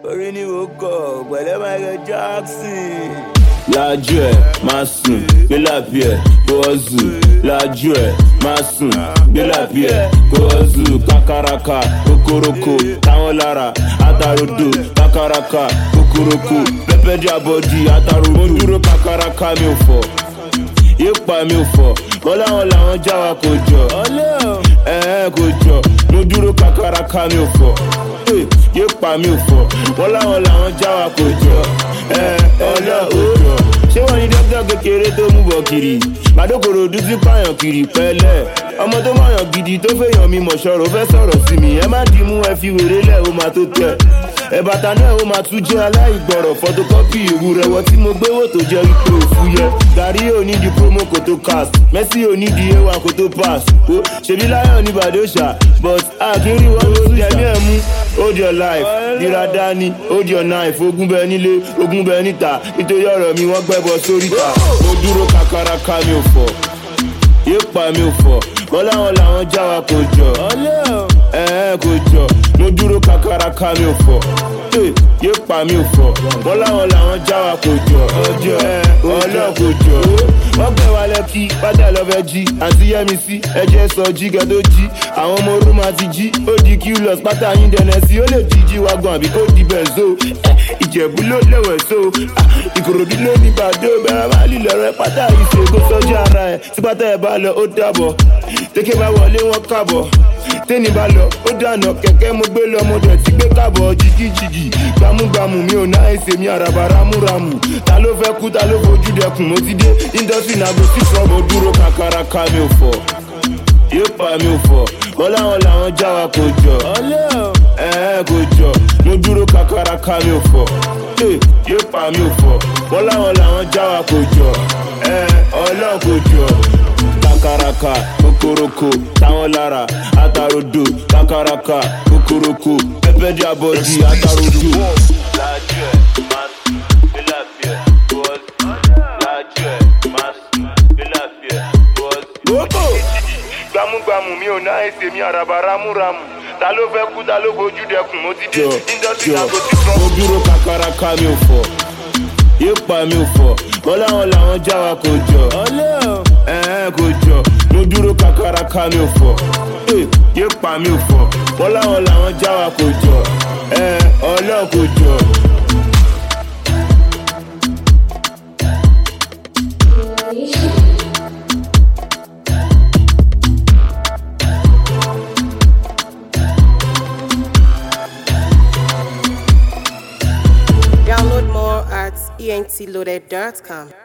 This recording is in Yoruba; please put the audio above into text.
orí ni mo kọ̀ pẹ̀lẹ́ Michael Jackson. lajú ẹ máa sùn gbé làbí ẹ kó o zù lajú ẹ máa sùn gbé làbí ẹ kó o zù kakaraka kokoroko táwọn lára atarodo kakaraka kokoroko pẹpẹdí abọdí atarodo mo dúró kakaraka mi ò fọ yípa mi ò fọ wọn láwọn làwọn já wa kò jọ ẹ ẹ kò jọ mo dúró kakaraka mi ò fọ yípa mi ò fọ wọn láwọn làwọn já wa kò jọ ẹ ọlọ òjò ṣé wọn ní dókítà kékeré tó mú bọ kiri màdókòrò dúdú pààyàn kiri pẹlẹ ọmọ tó mọyàn gidi tó fẹyàn mi mọṣọrọ fẹ sọrọ sí mi ẹ má dìímú ẹ fi wèrè lẹ ó máa tó tẹ ẹ bàtà náà ó máa tún jẹ aláìgbọrọ fọtokọpì ìwúrẹwọ tí mo gbé wò tó jẹ wípé òfu yẹ gàrí ò ní di promo kò tó cast messi ò ní di a1 kò tó pass o ṣèbí láyọ̀ ní bàdóṣà but àkírí wọn ló tẹ̀mí ẹ̀ mú hold your life dira dání hold your knife ogun bẹ nílé ogun bẹ níta nítorí ọ̀rọ̀ mi wọ́n gbẹ́bọ sóríta mo dúró kakaraka mi ò fọ̀ yípa mi ò fọ̀ wọ́n láwọn làwọn já wa kò jọ ẹ ẹ kò jọ mo dúró kakaraka mi ò fọ̀ yípa mi ò fọ̀ wọ́n láwọn làwọn já wa kò jọ ọjọ́ ẹ ọlọ́ kò jọ wọ́n gbé wa lẹ́kí pátá lọ́fẹ́ jí àti yẹ́mi sí ẹjẹ́ sọ jí kẹ́ tó jí àwọn ọmọ orú máa ti jí ó di qlos pátá yín dẹ̀nẹ̀ sí ó lè jí jí wa gan àbí kó di bẹ̀nzo ìjẹ̀bú ló lẹ̀wẹ̀ so ìkòròdú ló ní bàdó bẹ̀rẹ̀ máa lílẹ̀ rẹ pátá ìṣègùn sọ́jà ara ẹ̀ tí pátá ẹ̀ bá lọ ó dàbọ̀ tẹ́kẹ́ bá wọlé wọn kábọ̀ tẹ́ni bá lọ ó dànà kẹ̀kẹ́ mo gbé lọ mo dẹ̀ ti gbé kábọ̀ jìgìjìgì gbámúgbámú mi ò náà ẹsẹ̀ mi àràbà rámúramù ta ló fẹ́ kú ta ló fojú dẹkùn mo ti dé industry náà go sí from mo dúró kakaraka mi ò fọ̀ yípa mi ò fọ̀ wọ́n láwọn làwọn já wa kò jọ ẹ ẹ kò jọ mo dúró kakaraka mi ò fọ̀ yípa mi ò fọ̀ wọ́n láwọn làwọn já wa kò jọ ẹ ọlọ́ọ̀ kò jọ kakaraka kokoroko táwọn lára atarodo kakaraka kokoroko pẹpẹdí abọdí atarodo. lajú ẹ máa sùn bílà bíẹ bọ́ọ̀lù lajú ẹ máa sùn bílà bíẹ bọ́ọ̀lù. gbogbo gbámúgbámú mi ò ná ẹsẹ̀ mi àràbà rámúramù ta ló fẹ́ kú ta ló fojú dẹkùn mo ti dé industry náà kò sí fún. mo dúró kakaraka mi ò fọ̀ yípa mi ò fọ̀ wọ́n láwọn làwọn já wa kò jọ ẹ ẹ kò jọ mo dúró kakaraka mi ò fọ̀ yípa mi ò fọ̀ wọ́n láwọn làwọn já wa kò jọ ẹ ọlọ́ọ̀ kò jọ. Download more at entloaded.com.